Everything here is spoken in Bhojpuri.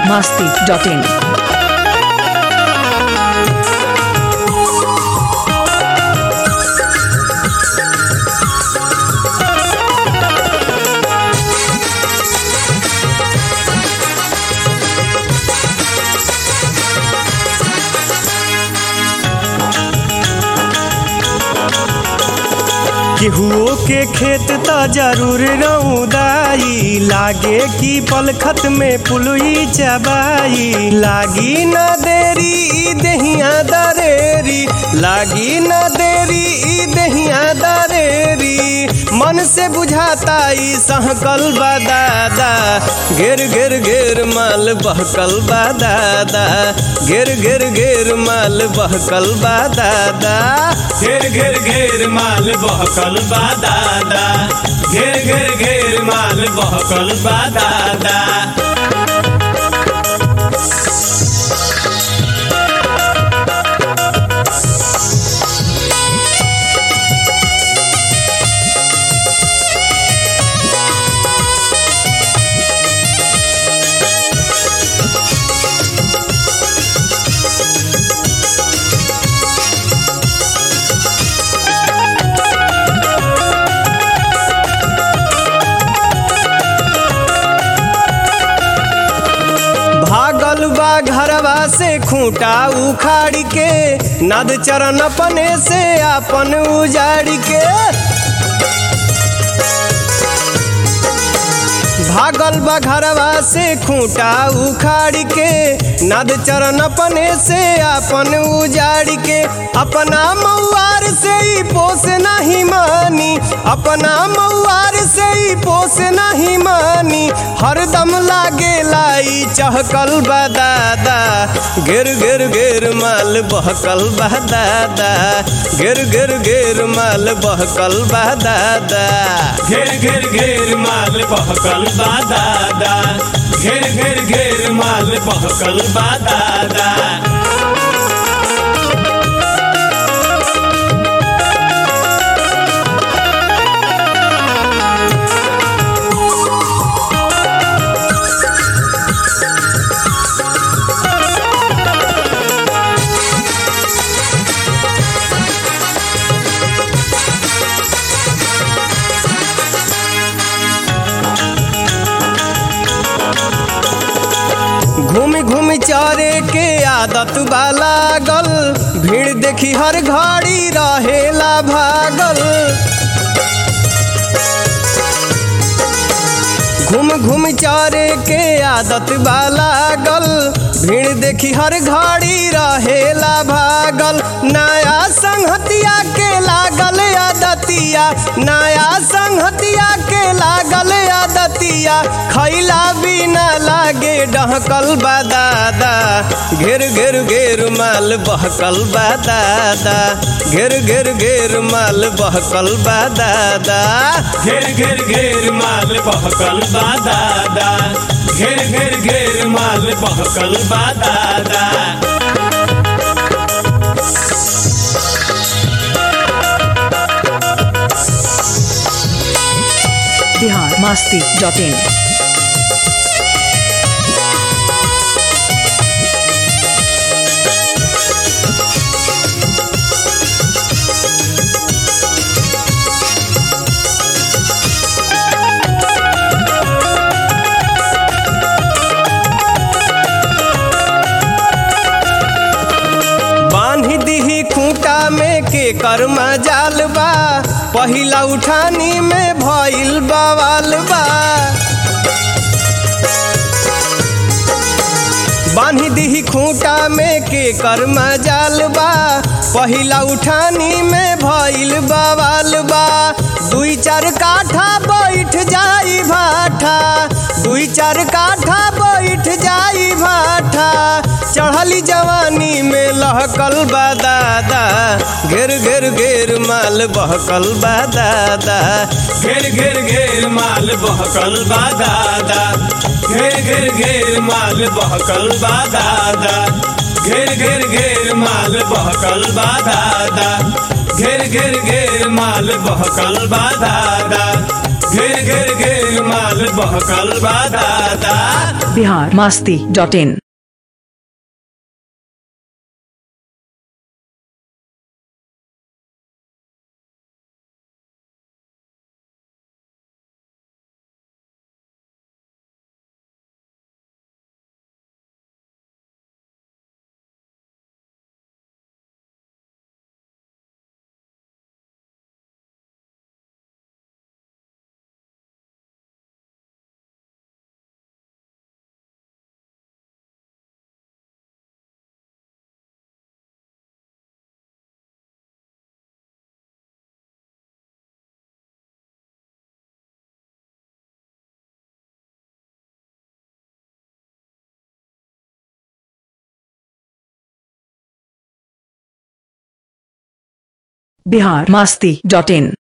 masti.in. केहुओ के खेत त जरूर रउदाई लागे कि पलखत में पुलुई चबाई लागी न देरी ई दहिया दरेरी लागी न देरी ई दहिया दरेरी मन से बुझाता ई सहकल बा दादा घेर घेर घेर माल बहकल बा दादा घेर घेर घेर माल बहकल बा दादा घेर घेर घेर माल बहकल बा दादा घेर घेर घेर माल बहकल बा दादा भागल बा घरवा से खूंटा उखाड़ के नद चरण अपने से अपन उजाड़ के भागल बा घरवा से खूंटा उखाड़ के नद चरण अपने से अपन उजाड़ के अपना मऊआर से ही पोस नहीं मानी अपना मऊआर से ही पोस नहीं मानी हरदम लागे लाई चहकल बा दादा गिर गिर गिर माल बहकल बा दादा गिर गिर गिर माल बहकल बा दादा घेर घेर घेर माल बहकल बा दादा घेर घेर घेर माल बहकल बा दादा घूम घूम चारे के आदत बा लागल भीड़ देखी हर घड़ी रहेला भागल घूम घूम चारे के आदत बा लागल भीड़ देखी हर घड़ी रहेला भागल नया संहतिया के लागल आदतिया नया संहतिया के लागल आदतिया खैला बिना लागे डहकल बा दादा घेर घेर घेर माल बहकल बा दादा घेर घेर घेर माल बहकल बा दादा घेर घेर घेर माल बहकल बा दादा घेर घेर घेर माल बहकल बा दादा Bihar masti.in. बांध दीही खूंटा में के कर्मा जाल बा पहिला उठानी में भइल बवाल बा बांध दीही खूंटा में के कर्मा जाल बा पहिला उठानी में भइल बवाल बा दुई चार काठा बैठ जाई भाठा दुई चार काठा बैठ जाई भाठा चढ़ली जवानी में लहकल बा दादा घेर घेर घेर माल बहकल बा दादा घेर घेर घेर माल बहकल बा दादा घेर घेर घेर माल बहकल बा दादा घेर घेर घेर माल बहकल बा दादा घेर घेर घेर माल बहकल बा दादा घेर घेर घेर माल माल बहकल बा दादा Bihar Masti dot in Bihar Masti dot in